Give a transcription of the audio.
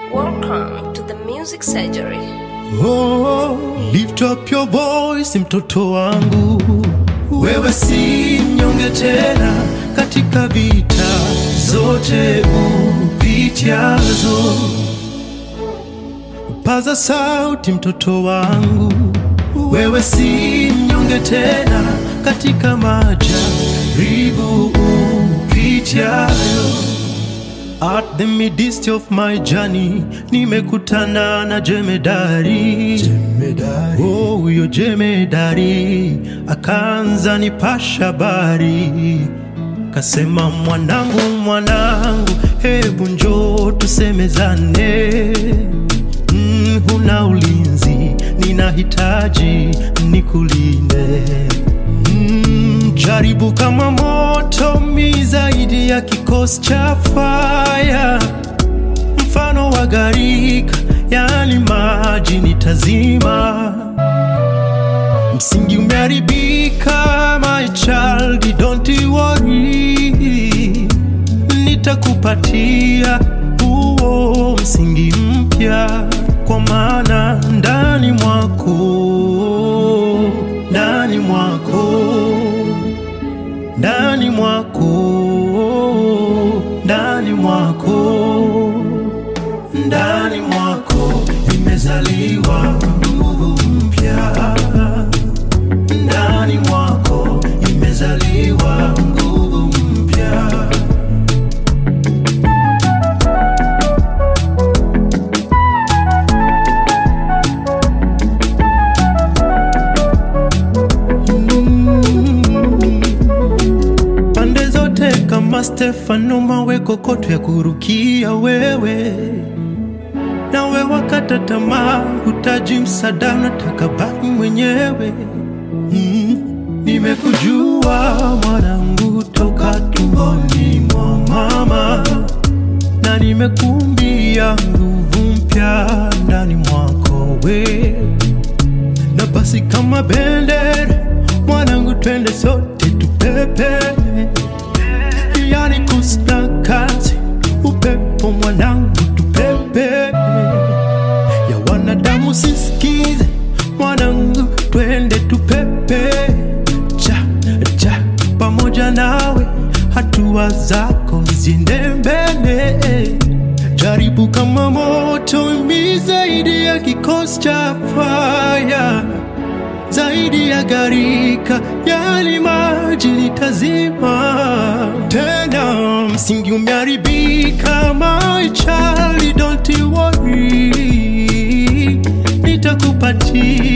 Welcome to the Music Surgery. Oh, lift up your voice mtoto wangu, wewe si mnyonge tena katika vita zote upitiazo. Paza sauti mtoto wangu, wewe si mnyonge tena katika majaribu upitiayo. At the midst of my journey nimekutana na jemedari, jemedari. Oh, huyo jemedari akaanza nipasha habari, kasema mwanangu, mwanangu, hebu njoo tusemezane. Mm, huna ulinzi, ninahitaji nikulinde. Mm, jaribu kama moto mi zaidi ya kikosi cha faya, mfano wa gharika, yani maji nitazima. Msingi umeharibika, my child, don't worry, nitakupatia huo msingi mpya, kwa maana ndani mwako, ndani mwako ndani mwako, ndani mwako, ndani mwako imezaliwa nguvu mpya, ndani mwako imezaliwa nguvu mpya. pande zote kama Stefano, mawe kokoto ya kurukia wewe, nawe wakata tamaa, hutaji msaada, unataka baki mwenyewe. Mm, nimekujua mwanangu toka tumboni mwa mama, na nimekumbia nguvu mpya ndani mwako we na basi kama bendera mwanangu, twende sote tupepe, yani kusna kazi upepo mwanangu, tupepe ya wanadamu sisikize mwanangu, twende tupepe cha cha pamoja nawe, hatua zako ziende mbele jaribu kama moto mi zaidi ya kikosi cha faya zaidi ya gharika yali maji nitazima tena msingi umeharibika my child don't worry nitakupatia